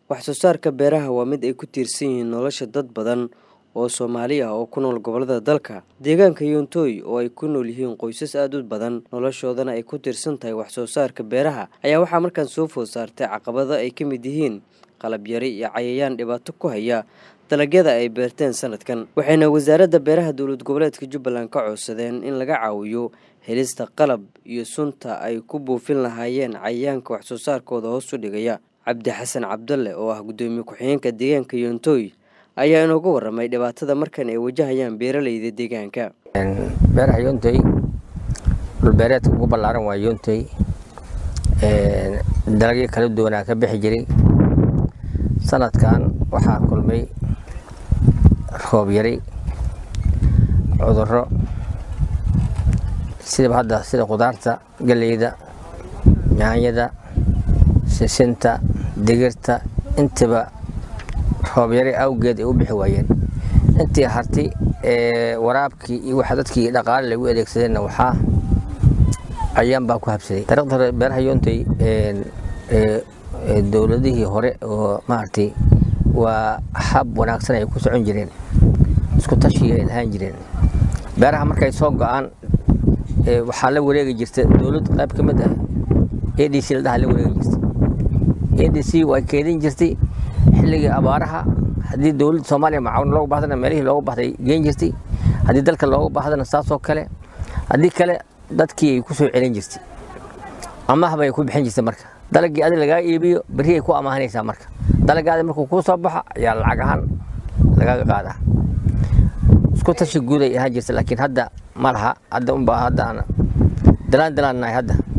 wax soo saarka beeraha waa mid ay ku tiirsan yihiin nolosha dad badan oo soomaali ah oo ku nool gobollada dalka deegaanka yontooy oo ay ku nool yihiin qoysas aada u badan noloshoodana ay ku tiirsan tahay wax soo saarka beeraha ayaa waxaa markaan soo food saartay caqabado ay ka mid yihiin qalab yari iyo cayayaan dhibaato ku haya dalagyada ay beerteen sanadkan waxayna wasaaradda beeraha dowlad goboleedka jubbaland ka codsadeen in laga caawiyo helista qalab iyo sunta ay ku buufin lahaayeen cayayaanka wax soo saarkooda hoos u dhigaya cabdi xasan cabdalle oo ah guddoomiye ku-xigeenka deegaanka yontooy ayaa inooga warramay dhibaatada markan ay wajahayaan beeraleyda deegaanka beeraha yontooy dhulbeereedka ugu ballaaran waa yontooy dalagyo kala duwanaa ka bixi jiray sanadkan waxaa kulmay roob yari cudurro sidaba hadda sida khudaarta galleyda yaanyada sisinta digirta intaba roob yari awgeed ay u bixi waayeen intii harti waraabkii iyo waxa dadkii dhaqaale lagu adeegsadeenna waxaa ayaan baa ku habsaday dariiqda beeraha yoontay dowladihii hore oo maaragtay waa hab wanaagsan ay ku socon jireen isku tashii ay lahaan jireen beeraha markay soo go-aan waxaa la wareegi jirta dowlad qayb ka mid ah a d c la dhaha la wareegi jirtay a d c way keedin jirtay xilligii abaaraha haddii dowladda soomaaliya macaawin loogu bahdana meelihii loogu bahday geen jirtay haddii dalka loogu bahdana saasoo kale haddii kale dadkii ay ku soo celin jirtay amaah bay ku bixin jirtay marka dalagii adig lagaa iibiyo berri ay ku amaahanaysaa marka dalagaadi markuu kuu soo baxo ayaa lacag ahaan lagaga qaadaa isku tashi guud ay ahaan jirta laakiin hadda ma laha hadda unbaa hadda aan dalaan dalaan nahay hadda